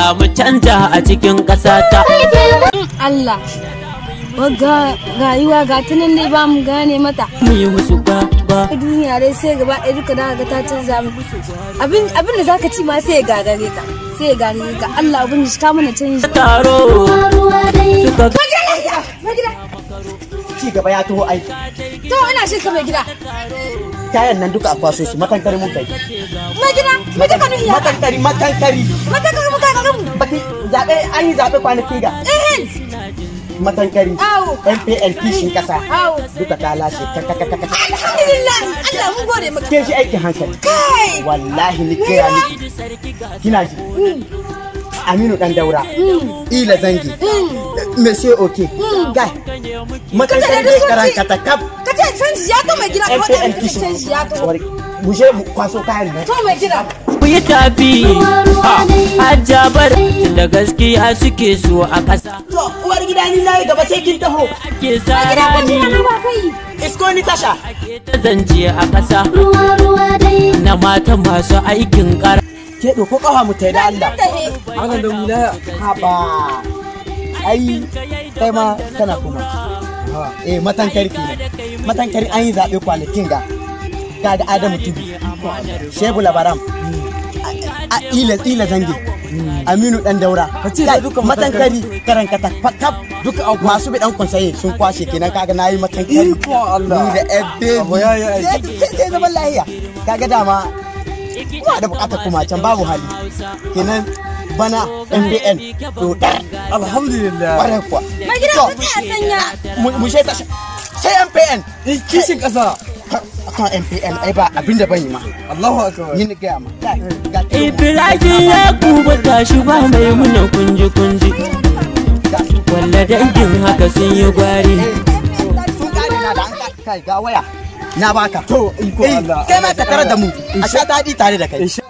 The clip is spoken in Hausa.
samu canja a cikin ƙasata. Allah wagga rayuwa ga ta nan dai ba mu gane mata Mu yi musu ba ba. duniya dai sai gaba ɗaya duka da ga ta canza mu abin abin da zaka ci ma sai ya gagare ka sai ya gagare ka Allah abin shi ka mana canji Taro suka ci gaba ya taho aiki to ina shi ka mai gida kayan nan duka a kwaso su matankari mun kai mai gida mai gida ka ya matankari matankari mata ka mu ka ka mu baki zabe an yi zabe kwanaki ga eh matankari Awo. MPN kishin kasa Awo. duka ta lashe ka ka ka ka ka alhamdulillah Allah mun gode maka ke shi aikin hankali kai wallahi ni kira ni kina ji Aminu dan daura ila zangi Monsieur Oke gai matankari dai karan katakap ka ce canji ya to mai gida ko da MPN kishin canji ya to mu je mu kwaso kayan nan to mai gida ku yi tafi. Hajjabar da gaskiya suke so a ƙasa. to uwar gida ni nayi gaba sai kin taho Ke tsara ni ba kai isko ni tasha ta zance a ƙasa. Na mata masu aikin ƙara. ke ɗauko ƙafa mu ta da Allah tahe Haka da wilaya. Haba. Ai, kai ma kana kuma. Eh, matankari kenan. Matankari an yi zaɓe kwanakin ga. Ga da Adamu Tudu. Shehu Labaram. A ila ila zange. Aminu dan daura. Kai, matankari karan kata kap duka masu bi dan konsaye sun kwashe kenan kaga nayi matankari. Iko Allah. Ni da ebbe. Abu ya yi aiki. Sai sai zaman lahiya. Kaga dama kuma da bukatar kuma can babu hali. Kenan bana MBN to dar. Alhamdulillah. Ƙwarai kuwa. mai gida To, ku tsaya sanya mu- mu shaita shi. sai MPN. Eh, Kishin ƙasa. Kan MPN ai ba abin da ban yi ma. Allahu akbar. Ni ni gaya ma. Ga- ga tilo, Ibrahim ya kuba tashi ba mai muna kunji kunji. ga su. Walla dangin haka sun yi gwari. Eh, sun kare na da an ka- kai ga waya. Na baka. To, iko Eh, Allah. Kai ma ka tare da mu. A sha daɗi tare da kai. Insha